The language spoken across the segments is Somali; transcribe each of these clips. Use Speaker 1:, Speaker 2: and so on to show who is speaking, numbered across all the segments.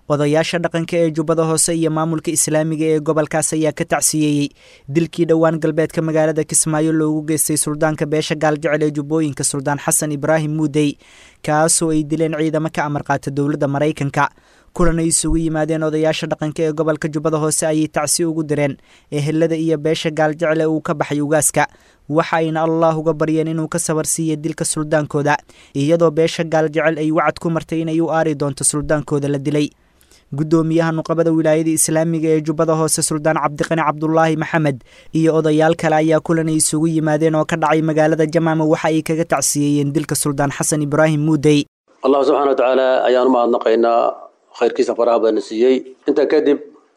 Speaker 1: odayaasha dhaqanka ee jubbada hoose iyo maamulka islaamiga ee gobolkaas ayaa ka tacsiyeeyey dilkii dhowaan galbeedka magaalada kismaayo loogu geystay suldaanka beesha gaaljecel ee jubbooyinka suldaan xasan ibraahim muudey kaasoo ay dileen ciidamo ka amar qaata dowladda maraykanka kulan ay isugu yimaadeen odayaasha dhaqanka ee gobolka jubbada hoose ayay tacsi ugu direen ehelada iyo beesha gaaljecel ee uu ka baxay ugaaska waxa ayna allah uga baryeen inuu ka sabarsiiya dilka suldaankooda iyadoo beesha gaaljecel ay wacad ku martay inay u aari doonto suldaankooda la dilay guddoomiyaha nuqabada wilaayada islaamiga ee jubbada hoose suldaan cabdiqani cabdulaahi maxamed iyo odayaal kale ayaa kulan ay isugu yimaadeen oo ka dhacay magaalada jamaama waxa ay kaga tacsiyeeyeen dilka suldaan xasan ibraahim muudey
Speaker 2: allah subxana wa tacaala ayaan u mahadnaqaynaa khayrkiisa faraha badana siiyey intaa kadib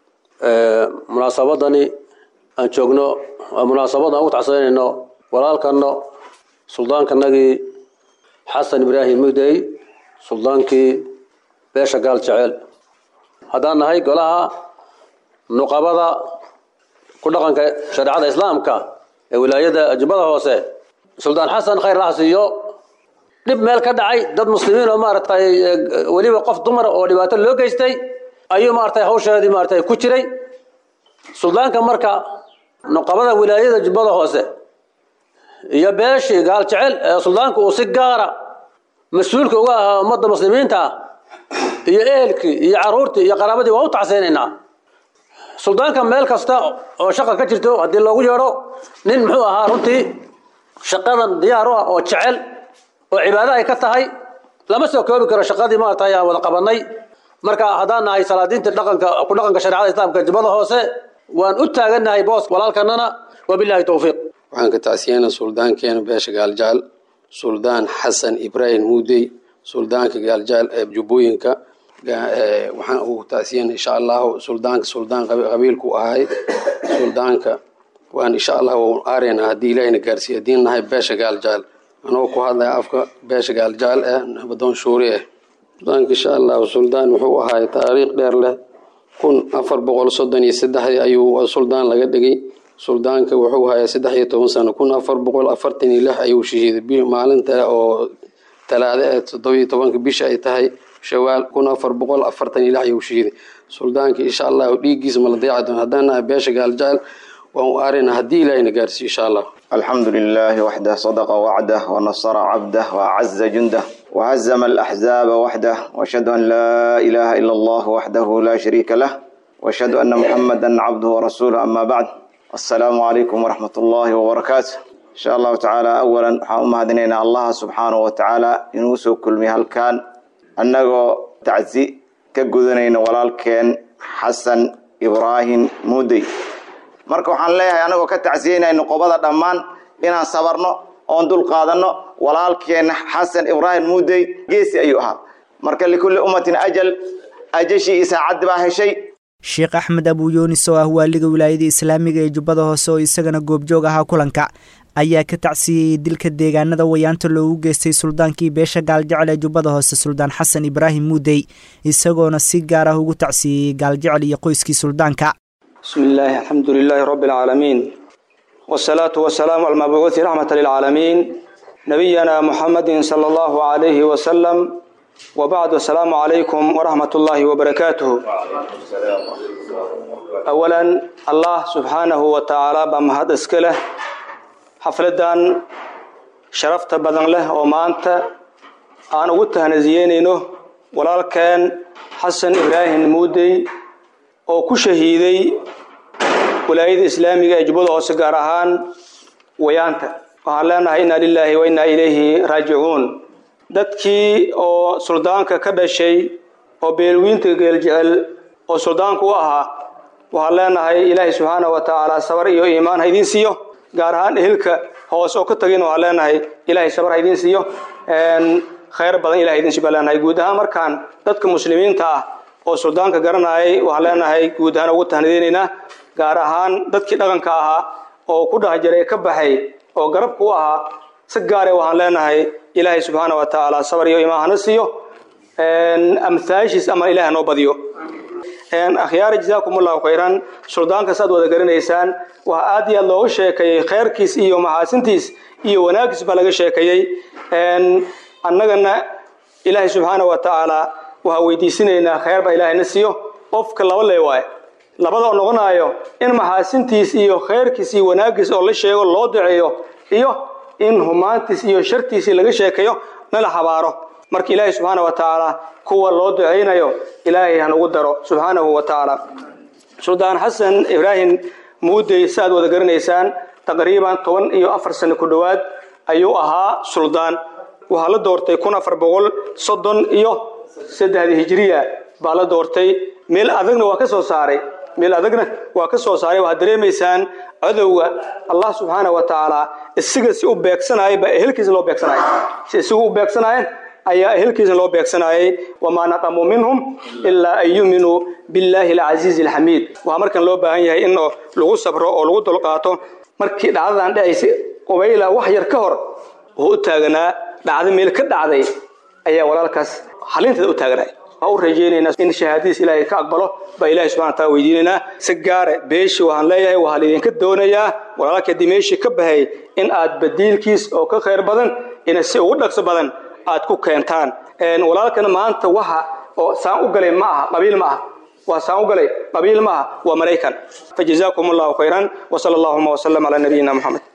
Speaker 2: munaasabadani aan joogno waa munaasabad aan ugu tacsanayno walaalkano suldaankanagii xasan ibraahim muudey suldaankii beesha gaal jeceel haddaan nahay golaha nuqabada ku dhaqanka shareecada islaamka ee wilaayada jubbada hoose suldaan xasan khayr laha siiyo dhib meel ka dhacay dad muslimiin oo maaragtay weliba qof dumar oo dhibaato loo geystay ayuu maaragtay hawsheedii maaragtay ku jiray suldaanka marka nuqabada wilaayada jubbada hoose iyo beeshii gaal jecel ee suldaanka uu si gaara mas-uulka uga ahaa ummadda muslimiinta ah iyo ehelkii iyo caruurtii iyo qaraabadii waa u tacseynaynaa suldaanka meel kasta oo shaqa ka jirto haddii loogu yeedho nin muxuu ahaa runtii shaqadan diyaar u ah oo jecel oo cibaado ay ka tahay lama soo koobi karo shaqadii maaragtay aan wada qabanay marka haddaan nahay salaadiinta dhaqanka ku dhaqanka shareecada islaamka jubbada hoose waan u taagannahay boos walaalkanana wabillahi towfiiq
Speaker 3: waxaan ka tacsiyeynaa suldaankeena beesha gaaljaal suldaan xasan ibraahim muudey suldaanka gaaljaal ee jubbooyinka waxaan ugu tacsiyeyna insha allahu suldaanka suldaan qabiilku ahay suldaanka waan insha allah waan aareyna haddii ilaahina gaarsiiya haddiin nahay beesha gaaljaal anoo ku hadlaya afka beesha gaaljaal eh nabadoon shuuri ah suldaanka insha allahu suldaan wuxuu ahaay taariikh dheer leh kun afar boqol soddon iyo saddexdii ayuu suldaan laga dhigay suldaanka wuxuu hayaa saddex iyo toban sano kun afar boqol afartan iyo lix ayuu shahiiday maalinta oo talaada ee toddobiyo tobanka bisha ay tahay shawaal kun afar boqol afartan iyo lix ayuu shahiiday suldaanka insha allahu dhiiggiisa mala dayaci doon haddaan nahay beesha gaaljaal waan u aarina haddii ilaahina gaarsiiyo insha allah
Speaker 4: الحمد لله وحده صدق وعده ونصر عبده وأعز جنده وهزم الأحزاب وحده وأشهد أن لا إله إلا الله وحده لا شريك له وأشهد أن محمدا عبده ورسوله أما بعد السلام عليكم ورحمة الله وبركاته إن شاء الله تعالى أولا حاوم هدنينا الله سبحانه وتعالى ينوسو كل مهل كان أنه تعزي كقذنين ولالكين حسن إبراهيم مودي marka waxaan leeyahay anagoo ka tacsiyeynayno qobada dhammaan inaan sabarno oon dul qaadanno walaalkeena xasan ibraahim muudey geesi ayuu ahaa marka likulli ummatin ajal ajashii iyo saacaddi baa heshay
Speaker 1: sheekh axmed abuyuunis oo ah waaliga wilaayada islaamiga ee jubbada hoose oo isagana goobjoog ahaa kulanka ayaa ka tacsiyeyey dilka deegaanada wayaanta loogu geystay suldaankii beesha gaaljecel ee jubbada hoose suldaan xasan ibraahim muudey isagoona si gaar ah ugu tacsiyeeyey gaaljecel iyo qoyskii suldaanka
Speaker 5: بسم الله الحمد لله رب العالمين والصلاة والسلام على المبعوث رحمة للعالمين نبينا محمد صلى الله عليه وسلم وبعد السلام عليكم ورحمة الله وبركاته أولا الله سبحانه وتعالى بمهد اسكله حفلدان شرفت بدن له وما أنت أنا قلت هنزيينينه ولا كان حسن إبراهيم مودي oo ku shahiiday walaayada islaamiga ee jubbada hoose gaar ahaan wayaanta waxaan leenahay inna lilaahi wa innaa ilayhi raajicuun dadkii oo suldaanka ka dhashay oo beelwiinta geeljecel oo suldaanku u ahaa waxaan leenahay ilaahay subxaana wa tacaala sabar iyo iimaan ha idiin siiyo gaar ahaan ehelka hoose oo ka tagin waxaan leenahay ilaahay sabar ha idiin siiyo khayr badan ilahay idiin siiyo baan leenahay guud ahaan markaan dadka muslimiinta ah oo suldaanka garanayay waxaan leenahay guud ahaan ugu tahnadeynaynaa gaar ahaan dadkii dhaqanka ahaa oo ku dhex jiray ka baxay oo garabka u ahaa si gaare waxaan leenahay ilaahay subxaana wa tacaala sabar iyo imaan hana siiyo amhaashiis ama ilaah noo badiyo akhyaari jazaakum allahu khayran suldaanka saad wada garanaysaan waxaa aad iyo aad looga sheekeeyey khayrkiis iyo maxaasintiis iyo wanaaggiis baa laga sheekeeyey annagana ilaahay subxaana wa tacaala waxaa weydiisanaynaa khayr baa ilaahayna siiyo qofka laba lee waaye labada oo noqonayo in maxaasintiis iyo khayrkiis iyo wanaaggiis oo la sheego loo duceeyo iyo in humaantiis iyo shartiisii laga sheekayo nala habaaro marka ilaahay subxaana wa tacaala kuwa loo ducaynayo ilaahay hanugu daro subxaanahu wa tacaala suldaan xasan ibraahim muudey si aad wada garanaysaan taqriiban toban iyo afar sano ku dhowaad ayuu ahaa suldaan waxaa la doortay kun afar boqol soddon iyo saddexdii hijiriya baa la doortay meel adagna waa ka soo saaray meel adagna waa ka soo saaray waxaad dareemaysaan cadowga allah subxaana wa tacaala isaga si u beegsanaya baa ehelkiisa loo beegsanaya si isagu u beegsanaayeen ayaa ehelkiisa loo beegsanayay wamaa naqamuu minhum ilaa an yuminuu billaahi alcasiizi alxamiid waxaa markan loo baahan yahay in lagu sabro oo lagu dulqaato markii dhacdadan dhacaysay qubayla wax yar ka hor wuxuu u taaganaa dhacdo meel ka dhacday ayaa walaalkaas halinteeda u taaganay waa u rajaynaynaa in shahaadadiis ilaahay ka aqbalo baa ilahay subxana wa taala weydiinaynaa si gaare beeshi waxaan leeyahay waxaa laydinka doonayaa walaalka haddii meeshii ka bahay in aad badiilkiis oo ka khayr badan ina si ugu dhaqso badan aad ku keentaan walaalkana maanta waxa oo saan u galay ma aha qabiil ma aha waa saan u galay qabiil ma aha waa maraykan fajazaakum allahu khayran wasala allahuma wasalam calaa nabiyina moxamed